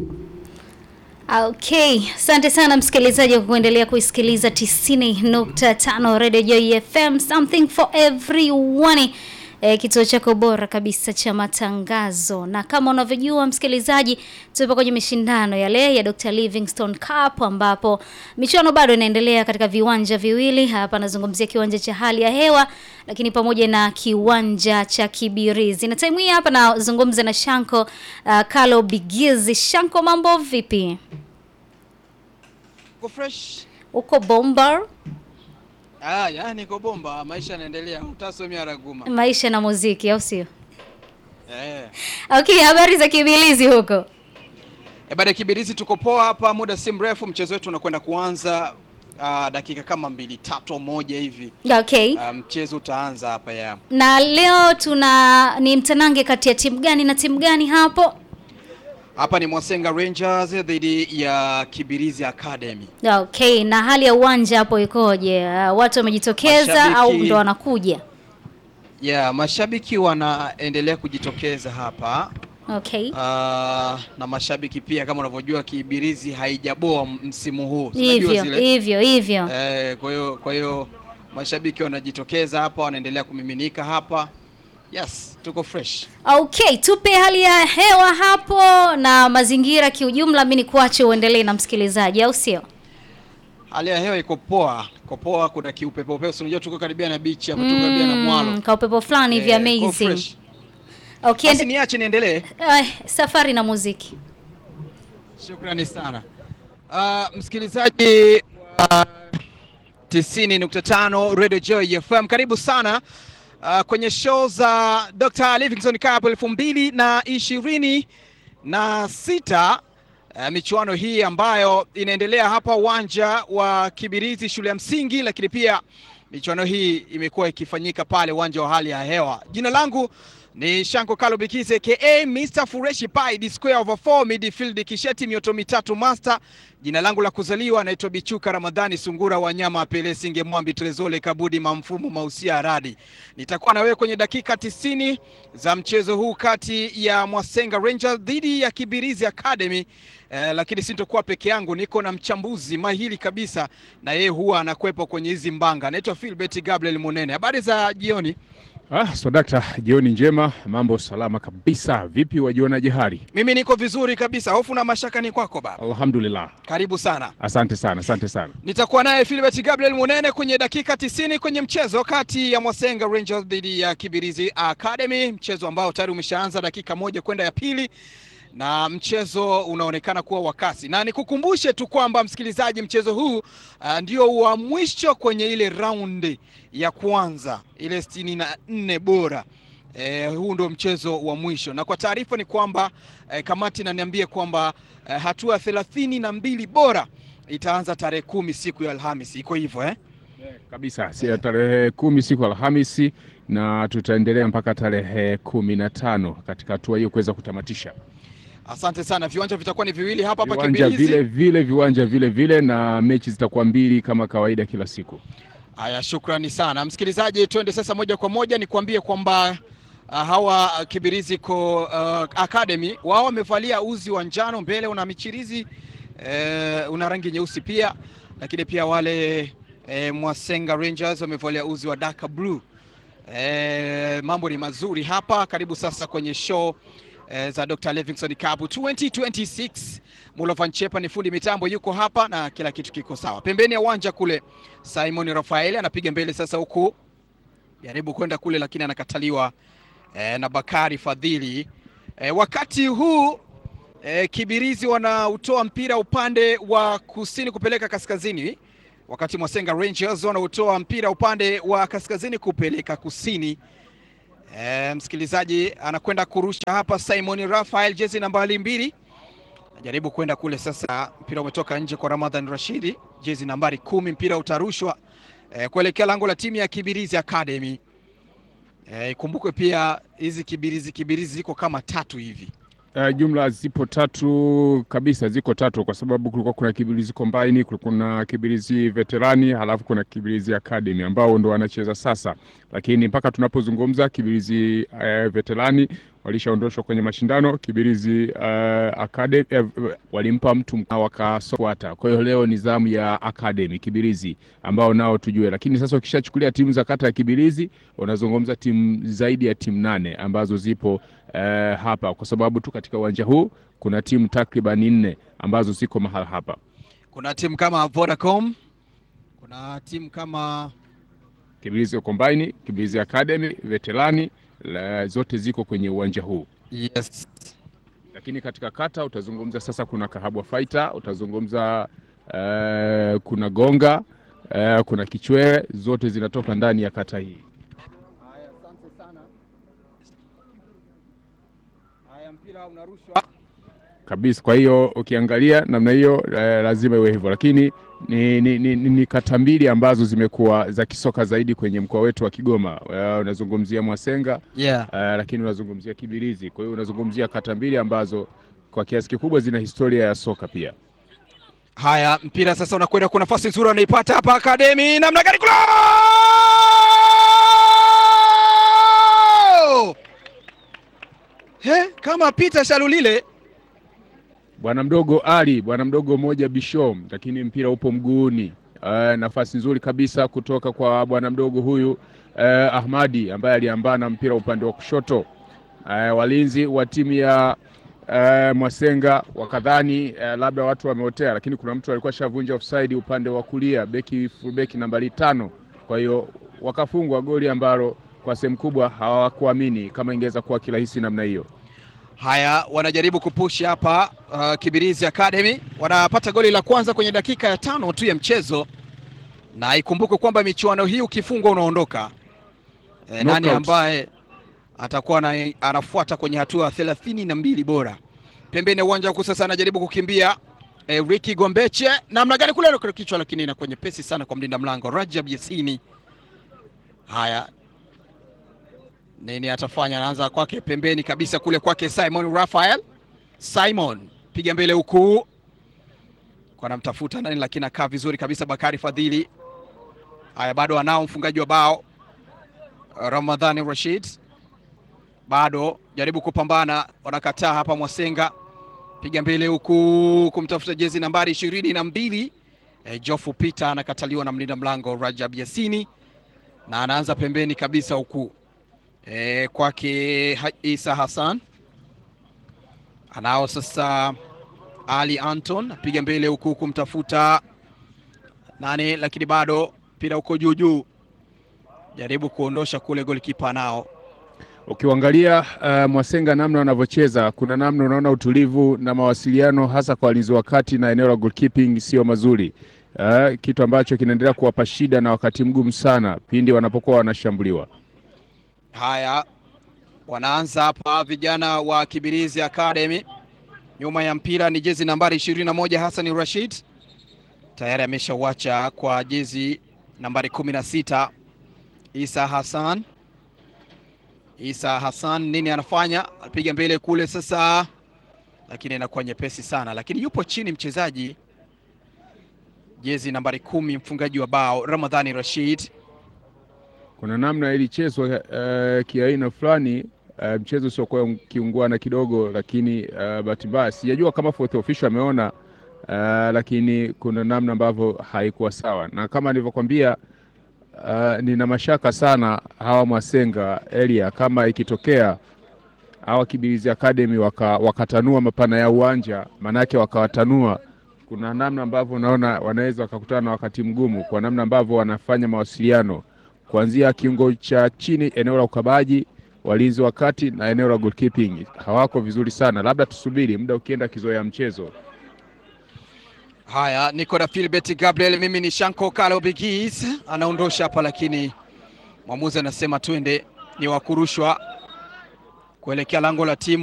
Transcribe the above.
Okay, asante sana msikilizaji kwa kuendelea kuisikiliza 90.5 Radio Joy FM, something for everyone. E, kituo chako bora kabisa cha matangazo, na kama unavyojua msikilizaji, tupo kwenye mashindano yale ya Dr. Livingstone Cup ambapo michuano bado inaendelea katika viwanja viwili. Hapa nazungumzia kiwanja cha hali ya hewa, lakini pamoja na kiwanja cha Kibirizi. Na time hii hapa nazungumza na Shanko uh, Kalo Bigizi. Shanko, mambo vipi? Uko fresh? Uko bomba? Ah, yani niko bomba, maisha yanaendelea. Utasomea raguma. Maisha na muziki au sio? Eh. Okay, habari za Kibirizi huko? E, baada ya Kibirizi tuko poa hapa, muda si mrefu mchezo wetu unakwenda kuanza ah, dakika kama mbili tatu moja hivi. Okay. Ah, mchezo utaanza hapa ya. Na leo tuna ni mtanange kati ya timu gani na timu gani hapo? Hapa ni Mwasenga Rangers dhidi ya Kibirizi Academy. Okay, na hali ya uwanja hapo ikoje? Uh, watu wamejitokeza Mashabiki- au ndo wanakuja? Yeah, mashabiki wanaendelea kujitokeza hapa. Okay. Ah, na mashabiki pia kama unavyojua Kibirizi haijaboa msimu huu. Si unajua Hivyo, zile? hivyo, hivyo. Eh, kwa hiyo kwa hiyo mashabiki wanajitokeza hapa, wanaendelea kumiminika hapa. Yes, tuko fresh. Okay, tupe hali ya hewa hapo na mazingira kiujumla, mimi nikuache uendelee na msikilizaji au sio? Hali ya hewa iko poa, iko poa, kuna kiupepo upepo. Unajua tuko karibia na beach hapa, tuko karibia na mwalo. Mm, ka upepo fulani hivi Eh, kwa amazing. fresh. Okay, Basi ende- niache niendelee. eh, safari na muziki. Shukrani sana. Ah, msikilizaji wa 90.5 Radio Joy FM, karibu sana ah, kwenye show za Dr. Livingstone Cup elfu mbili na ishirini na sita. Uh, michuano hii ambayo inaendelea hapa uwanja wa Kibirizi shule ya msingi, lakini pia michuano hii imekuwa ikifanyika pale uwanja wa hali ya hewa. Jina langu ni Shanko Kalo Bikize aka Mr Fureshi Pai the square over 4 midfield kisheti mioto mitatu master. Jina langu la kuzaliwa naitwa Bichuka Ramadhani Sungura Wanyama Pele Singe Mwambi Trezole Kabudi Mamfumo Mausia Radi. Nitakuwa na wewe kwenye dakika tisini za mchezo huu kati ya Mwasenga Rangers dhidi ya Kibirizi Academy. Eh, lakini sintokuwa peke yangu, niko na mchambuzi mahiri kabisa, na yeye huwa anakwepa kwenye hizi mbanga. Naitwa Philbert Gabriel Munene. Habari za jioni. Ah, so dakta, jioni njema, mambo salama kabisa. Vipi wajionaje hali? Mimi niko vizuri kabisa, hofu na mashaka ni kwako baba. Alhamdulillah, Karibu sana. asante sana, asante sana. Nitakuwa naye Philbert Gabriel Munene kwenye dakika tisini kwenye mchezo kati ya Mwasenga Rangers dhidi ya Kibirizi Academy, mchezo ambao tayari umeshaanza dakika moja kwenda ya pili na mchezo unaonekana kuwa wa kasi, na nikukumbushe tu kwamba msikilizaji, mchezo huu uh, ndio wa mwisho kwenye ile raundi ya kwanza ile sitini na nne bora. Eh, huu ndio mchezo wa mwisho, na kwa taarifa ni kwamba eh, kamati inaniambia kwamba eh, hatua thelathini na mbili bora itaanza tarehe kumi siku ya Alhamisi. Iko hivyo eh? Kabisa, si tarehe kumi siku Alhamisi na tutaendelea mpaka tarehe kumi na tano katika hatua hiyo kuweza kutamatisha Asante sana. Viwanja vitakuwa ni viwili hapa hapa viwanja Kibirizi. vile vile, viwanja vile vile, na mechi zitakuwa mbili kama kawaida kila siku. Haya, shukrani sana msikilizaji, twende sasa moja kwa moja nikwambie kwamba uh, hawa uh, Kibirizi ko uh, Academy wao wamevalia uzi wa njano, mbele una michirizi uh, una rangi nyeusi pia, lakini pia wale uh, Mwasenga Rangers wamevalia uzi wa dark blue. Uh, mambo ni mazuri hapa. Karibu sasa kwenye show eh, za Dr. Livingstone Cup 2026. Mulovan Chepa ni fundi mitambo yuko hapa na kila kitu kiko sawa. Pembeni ya uwanja kule Simon Rafael anapiga mbele sasa huku. Jaribu kwenda kule lakini anakataliwa eh, na Bakari Fadhili. Eh, wakati huu eh, Kibirizi wanautoa mpira upande wa kusini kupeleka kaskazini, wakati Mwasenga Rangers wanautoa mpira upande wa kaskazini kupeleka kusini. E, msikilizaji anakwenda kurusha hapa Simon Rafael, jezi nambari mbili, najaribu kwenda kule sasa. Mpira umetoka nje kwa Ramadhan Rashidi, jezi nambari kumi. Mpira utarushwa e, kuelekea lango la timu ya Kibirizi Academy. E, ikumbukwe pia hizi Kibirizi Kibirizi ziko kama tatu hivi. Uh, jumla zipo tatu kabisa, ziko tatu kwa sababu kulikuwa kuna Kibirizi Combine, kulikuwa kuna Kibirizi Veterani, halafu kuna Kibirizi Academy ambao ndo wanacheza sasa, lakini mpaka tunapozungumza Kibirizi uh, Veterani walishaondoshwa kwenye mashindano. Kibirizi uh, Academy eh, walimpa mtu wakasokwata. Kwa hiyo leo ni zamu ya Academy Kibirizi ambao nao tujue, lakini sasa ukishachukulia timu za kata ya Kibirizi unazungumza timu zaidi ya timu nane ambazo zipo uh, hapa, kwa sababu tu katika uwanja huu kuna timu takriban nne ambazo ziko mahala hapa. Kuna timu kama Vodacom, kuna timu kama Kibirizi Combine, Kibirizi Academy, Veterani la, zote ziko kwenye uwanja huu, yes. lakini katika kata utazungumza sasa, kuna Kahabwa Fighter, utazungumza uh, kuna Gonga uh, kuna Kichwele, zote zinatoka ndani ya kata hii. Haya, asante sana. Haya, mpira unarushwa. kabisa. Kwa hiyo ukiangalia namna hiyo eh, lazima iwe hivyo, lakini ni, ni, ni, ni, ni kata mbili ambazo zimekuwa za kisoka zaidi kwenye mkoa wetu wa Kigoma. Eh, unazungumzia Mwasenga Yeah. eh, lakini unazungumzia Kibirizi. Kwa hiyo unazungumzia kata mbili ambazo kwa kiasi kikubwa zina historia ya soka pia. Haya, mpira sasa unakwenda kwa nafasi nzuri anaipata hapa Academy, namna gani kula! He, kama Peter Shalulile Bwana mdogo Ali, bwana mdogo moja Bishom, lakini mpira upo mguuni. Uh, nafasi nzuri kabisa kutoka kwa bwana mdogo huyu uh, Ahmadi ambaye aliambana mpira upande wa kushoto. Uh, walinzi wa timu ya uh, Mwasenga wakadhani uh, labda watu wameotea, lakini kuna mtu alikuwa shavunja offside upande wa kulia, beki fullback nambari tano. Kwa hiyo wakafungwa goli ambalo kwa sehemu kubwa hawakuamini kama ingeweza kuwa kirahisi namna hiyo. Haya, wanajaribu kupush hapa uh, Kibirizi Academy wanapata goli la kwanza kwenye dakika ya tano tu ya mchezo, na ikumbuke kwamba michuano hii ukifungwa unaondoka. E, nani Knockout. ambaye atakuwa na, anafuata kwenye hatua thelathini na mbili bora. Pembeni ya uwanja huku sasa anajaribu kukimbia e, Ricky Gombeche namna gani kule kwa kichwa, lakini inakuwa nyepesi sana kwa mlinda mlango Rajab Yasini. Haya, nini atafanya? Anaanza kwake pembeni kabisa kule kwake Simon Raphael. Simon piga mbele huku kwa anamtafuta nani, lakini akaa vizuri kabisa Bakari Fadhili. Haya, bado anao mfungaji wa bao Ramadhani Rashid, bado jaribu kupambana, wanakataa hapa. Mwasenga piga mbele huku kumtafuta jezi nambari ishirini na mbili e, Jofu Peter anakataliwa na mlinda mlango Rajab Yasini, na anaanza pembeni kabisa huku e, kwake Ha- Isa Hassan anao sasa Ali Anton apiga mbele huku kumtafuta nani, lakini bado mpira uko juu juu, jaribu kuondosha kule, golikipa nao Ukiangalia uh, Mwasenga namna wanavyocheza, kuna namna unaona utulivu na mawasiliano hasa kwa walinzi wa kati na eneo la goalkeeping sio mazuri, uh, kitu ambacho kinaendelea kuwapa shida na wakati mgumu sana pindi wanapokuwa wanashambuliwa. Haya, wanaanza hapa vijana wa Kibirizi Academy. Nyuma ya mpira ni jezi nambari ishirini na moja Hassan Rashid, tayari ameshauacha kwa jezi nambari kumi na sita Isa Hassan. Isa Hassan nini anafanya? Apiga mbele kule sasa, lakini inakuwa nyepesi sana, lakini yupo chini mchezaji jezi nambari kumi mfungaji wa bao Ramadhani Rashid. Kuna namna ilichezwa uh, kiaina fulani uh, mchezo usiokuwa kiungwana kidogo, lakini uh, bahati mbaya sijajua kama fourth official ameona uh, lakini kuna namna ambavyo haikuwa sawa, na kama nilivyokwambia uh, nina mashaka sana hawa Mwasenga area kama ikitokea hawa Kibirizi Academy waka, wakatanua mapana ya uwanja, manake wakawatanua, kuna namna ambavyo unaona wanaweza wakakutana na wakati mgumu, kwa namna ambavyo wanafanya mawasiliano kuanzia kiungo cha chini, eneo la ukabaji, walinzi wa kati na eneo la goalkeeping hawako vizuri sana. Labda tusubiri muda ukienda kizoea mchezo. Haya, niko na Philbert Gabriel, mimi ni Shanko Kalo Bigis, anaondosha hapa, lakini mwamuzi anasema twende, ni wa kurushwa kuelekea lango la timu